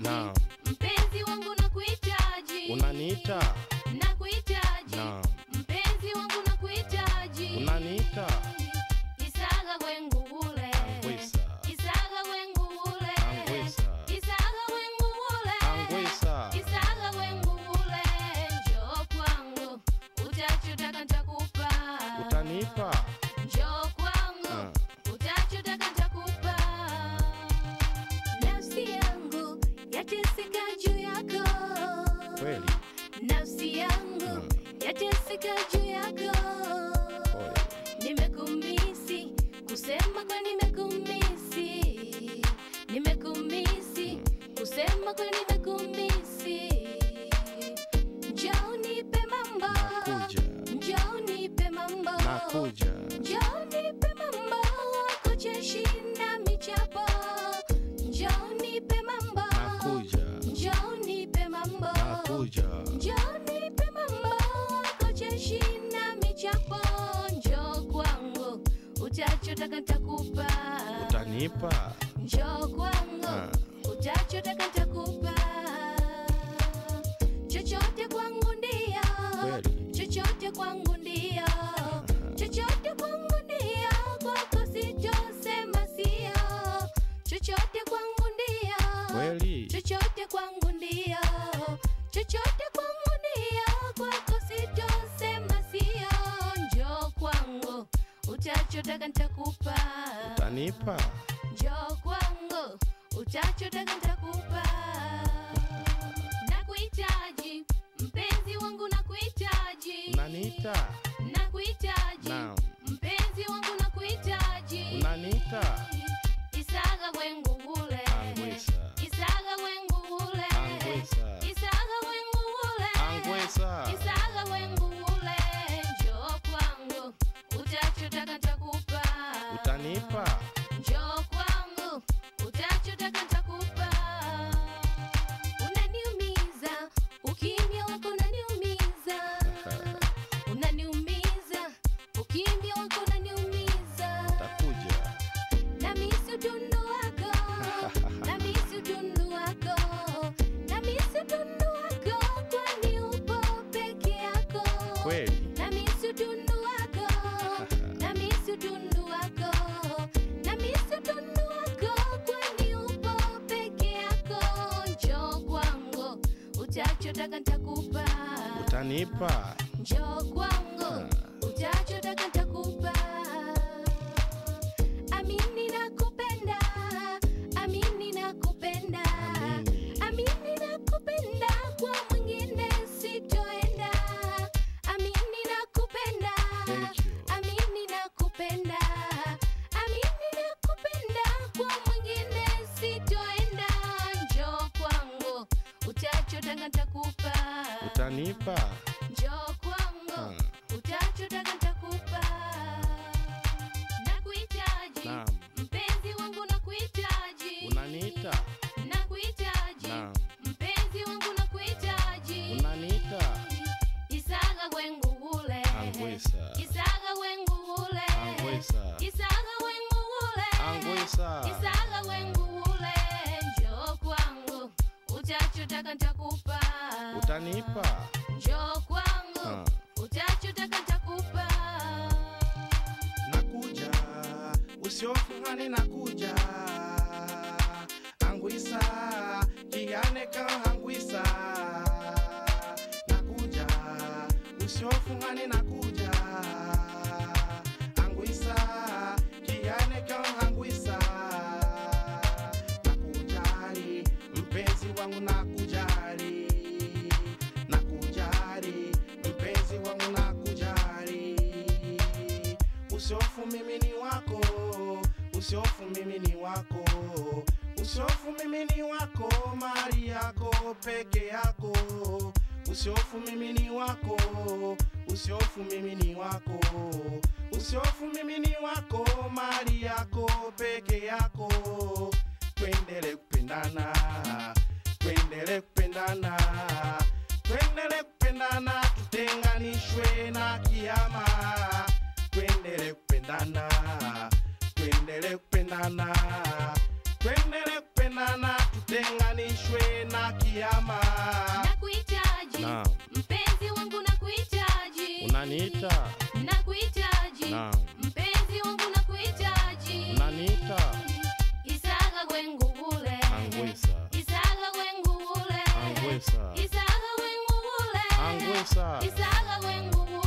Naam. mpenzi wangu nakuhitaji Unaniita? nakuhitaji Naam. mpenzi wangu nakuhitaji Unaniita? isaga wengule Angwisa. isaga wengule Angwisa. isaga wengule Angwisa. isaga wengule njoo kwangu utachotaka nitakupa Utanipa? njoo kwangu Ah. utachotaka nitakupa nafsi yangu yateseka juu yako Kweli? nafsi yangu yateseka juu yako Pole. nimekumisi kusema kwa nimekumisi nimekumisi kusema kwa nimekumisi njoo nipe mambo Nakuja. njoo nipe mambo Nakuja. njoo nipe mambo wako cheshi na michapo njoo nipe mambo Nakuja. njoo nipe mambo Nakuja. njoo nipe mambo wako cheshi na michapo njoo kwangu utachotaka nitakupa Utanipa? njoo kwangu Ah. utachotaka nitakupa chochote kwangu ndio Kweli? chochote kwangu ndio chochote kwangu ndio kwako sitosema sio chochote kwangu ndio Kweli? chochote kwangu ndio chochote kwangu ndio kwako sitosema sio njoo kwangu utachotaka nitakupa Utanipa? njoo kwangu utachotaka nitakupa nakuhitaji mpenzi wangu nakuhitaji Unaniita? nakuhitaji Naam. mpenzi wangu nakuhitaji Unaniita? isaga wengugule Angwisa. isaga wengugule Angwisa. isaga wengugule Angwisa. isaga wengugule njoo kwangu utachotaka nitakupa Utanipa? njoo kwangu utachotaka nitakupa unaniumiza ukimya wako unaniumiza unaniumiza ukimya wako unaniumiza Takuja. namisi utundu wako namisi utundu wako namisi utundu wako kwani upo peke yako Kweli? namisi utundu wako namisi utundu wako namisi utundu wako kwani upo peke yako njoo kwangu utachotaka nitakupa Utanipa? njoo kwangu utachotaka nitakupa amini nakupenda amini nakupenda Amini. amini nakupenda kwa mwingine sitoenda amini nakupenda Thank you. amini nakupenda amini nakupenda kwa mwingine sitoenda njoo kwangu utachotaka nitakupa Utanipa? njoo kwangu utachotaka nitakupa nakuhitaji Naam. mpenzi wangu nakuhitaji Unaniita? nakuhitaji Naam. mpenzi wangu nakuhitaji Unaniita? isaga wengugule Angwisa. isaga wengugule Angwisa. isaga wengugule Angwisa. isaga wengugule njoo kwangu utachotaka nitakupa Utanipa? njoo kwangu Ah. utachotaka nitakupa Nakuja, usiofungani nakuja. Angwisa, kianeka angwisa. Nakuja, usiofungani nakuja. Angwisa, kianeka angwisa. Nakujali, mpenzi wangu nakujali. Nakujali, mpenzi wangu nakujali usiofu mimi ni wako usiofu mimi ni wako usiofu mimi ni wako mali yako peke yako usiofu mimi ni wako usiofu mimi ni wako usiofu mimi ni wako mali yako peke yako twendele kupendana twendele kupendana twendele kupendana tutenganishwe na kiama twendele kupendana twendele kupendana twendele kupendana tutenganishwe kiama. nakuhitaji Naam. mpenzi wangu nakuhitaji Unaniita? nakuhitaji Naam. mpenzi wangu nakuhitaji Unaniita? isaga gwengubule Angwisa. isaga gwengubule Angwisa. isaga gwengubule Angwisa. isaga gwengubule